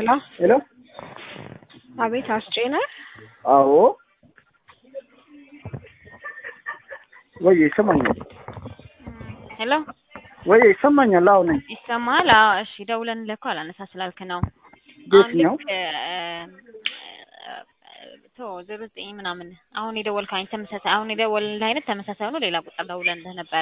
ሄሎ ሄሎ አቤት አስጬ ነህ? አዎ ወይ ይሰማኛል ሄሎ ወይ ይሰማኛል አዎ ነኝ ይሰማል? አዎ እሺ ደውለንልህ እኮ አላነሳ ስላልክ ነው። ቤት አሁን ነው ልክ ቶ ዜሮ ዘጠኝ ምናምን አሁን የደወልከው አይነት ተመሳሳይ አሁን የደወልንልህ አይነት ተመሳሳይ ሆኖ ሌላ ቁጥር ደውለንልህ ነበረ።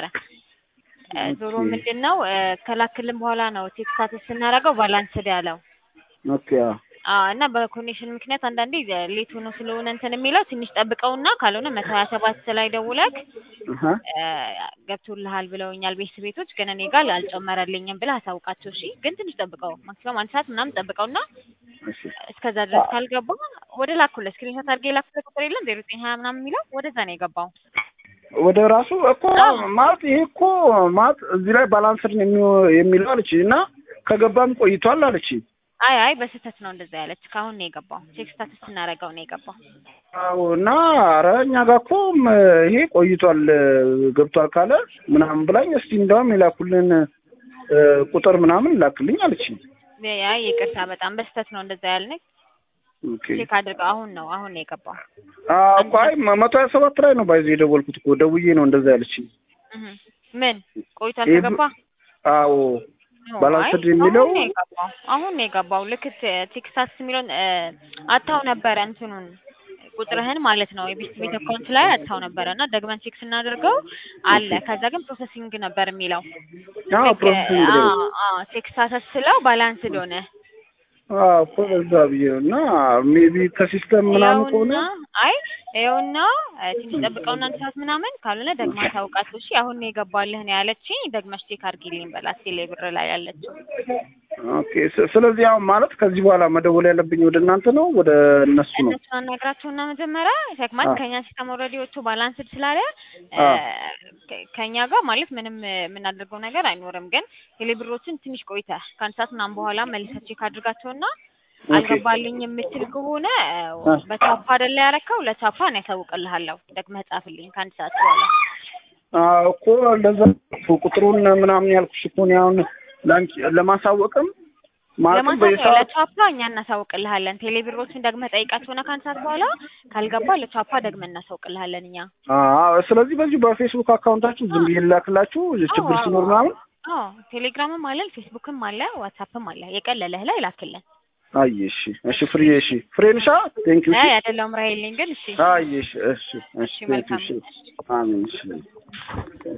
እ ዞሮ ኦኬ። ምንድን ነው እ ከላክልን በኋላ ነው ቴክስት ስታተስ ስናደርገው ባላንስድ ያለው ኦኬ አዎ አዎ እና በኮኔክሽን ምክንያት አንዳንዴ ሌት ሆኖ ስለሆነ እንትን የሚለው ትንሽ ጠብቀውና ካልሆነ መቶ ሀያ ሰባት ላይ ደውለክ አሀ እ ገብቶልሃል ብለውኛል ቤት ቤቶች ግን እኔ ጋር አልጨመረልኝም ብለህ አሳውቃቸው እሺ ግን ትንሽ ጠብቀው ማክሲመም አንድ ሰዓት ምናምን ጠብቀውና እሺ እስከዛ ድረስ ካልገባ ወደ ላኩለት ስክሪንሾት አድርጌ የላኩለት ቁጥር የለም ዜሮ ዘጠኝ ሀያ ምናምን የሚለው ወደዛ ነው የገባው ወደ ራሱ እኮ ማለት ይሄ እኮ ማለት እዚህ ላይ ባላንስድ ነው የሚው- የሚለው አለች እና ከገባም ቆይቷል አለች አይ አይ በስህተት ነው እንደዛ ያለች ከአሁን ነው የገባው ቼክ ስታተስ ስናደርገው ነው የገባው አዎ እና ኧረ እኛ ጋር እኮ ም ይሄ ቆይቷል ገብቷል ካለ ምናምን ብላኝ እስቲ እንደውም የላኩልን እ ቁጥር ምናምን ላክልኝ አለች አይ ይቅርታ በጣም በስህተት ነው እንደዛ ያልነኝ ኦኬ ቼክ አድርገው አሁን ነው አሁን ነው የገባው አዎ እኮ አይ መቶ ሀያ ሰባት ላይ ነው ባይዘ የደወልኩት እኮ ደውዬ ነው እንደዛ ያለችኝ እህ ምን ቆይቷል ይሄ ከገባ አዎ ኖ፣ ባላንስድ አይ የሚለው አሁን ነው የገባው አሁን ነው የገባው ልክ ቴ- ቴክሳስ የሚለውን እ አታው ነበረ እንትኑን ቁጥርህን ማለት ነው የቤት ቤት አካውንት ላይ አታው ነበረ እና ደግመን ቼክ ስናደርገው አለ ከዛ ግን ፕሮሰሲንግ ነበር የሚለው አዎ ልክ ፕሮሰሲንግ ላይ አዎ አዎ ቴክሳስ ስለው ባላንስድ ሆነ አዎ እኮ በዛ ብዬ ነው እና ሜቢ ከሲስተም ምናምን ከሆነ ይኸውና አይ ይኸውና እ ትንሽ ጠብቀውና አንድ ሰዓት ምናምን ካልሆነ ደግማ ታውቃለች እሺ አሁን ነው የገባልህ ነው ያለችኝ ደግመሽ ቼክ አድርጊልኝ በላት ቴሌ ብር ላይ ያለችው ኦኬ ስ- ስለዚህ አሁን ማለት ከዚህ በኋላ መደወል ያለብኝ ወደ እናንተ ነው ወደ እነሱ ነው እነሱ አናግራቸውና መጀመሪያ ተክማት አዎ። ከኛ ሲስተም ኦልሬዲ ወጥቶ ባላንስድ ስላለ እ አዎ። ከ- ከኛ ጋር ማለት ምንም እ የምናደርገው ነገር አይኖርም። ግን ቴሌብሮችን ትንሽ ቆይተህ ከአንድ ሰዓት ምናምን በኋላ መልሰህ ቼክ አድርጋቸውና ኦኬ አልገባልኝ የምትል ከሆነ እ አ። በቻፓ አይደለ ያረከው ለቻፓ እኔ ያሳውቅልሃለሁ ደግመህ ጻፍልኝ ከአንድ ሰዓት በኋላ አዎ እኮ እንደዛ ቁጥሩን ምናምን ያልኩሽ እኮ እኔ አሁን ላንቺ ለማሳወቅም ማለትም ለማንሳት በየሰዓት ለቻፓ እኛ እናሳውቅልሃለን። ቴሌብሮችን ደግመህ ጠይቃቸውና ከአንድ ሰዓት በኋላ ካልገባ ለቻፓ ደግመህ እናሳውቅልሃለን እኛ አዎ ስለዚህ በዚሁ በፌስቡክ አካውንታችሁ ዝም ብዬ ልላክላችሁ ችግር አዎ፣ ሲኖር አዎ። ምናምን አዎ ቴሌግራምም አለን ፌስቡክም አለ ዋትሳፕም አለ የቀለለህ ላይ ላክልን። አይ እሺ እሺ ፍሬ እሺ ፍሬ ነሻ ቴንክ ዩ አይ አይደለሁም ራሄልኝ ግን እሺ አይ እሺ እሺ እሺ እሺ ቴንክ ዩ መልካም እሺ አሜን እሺ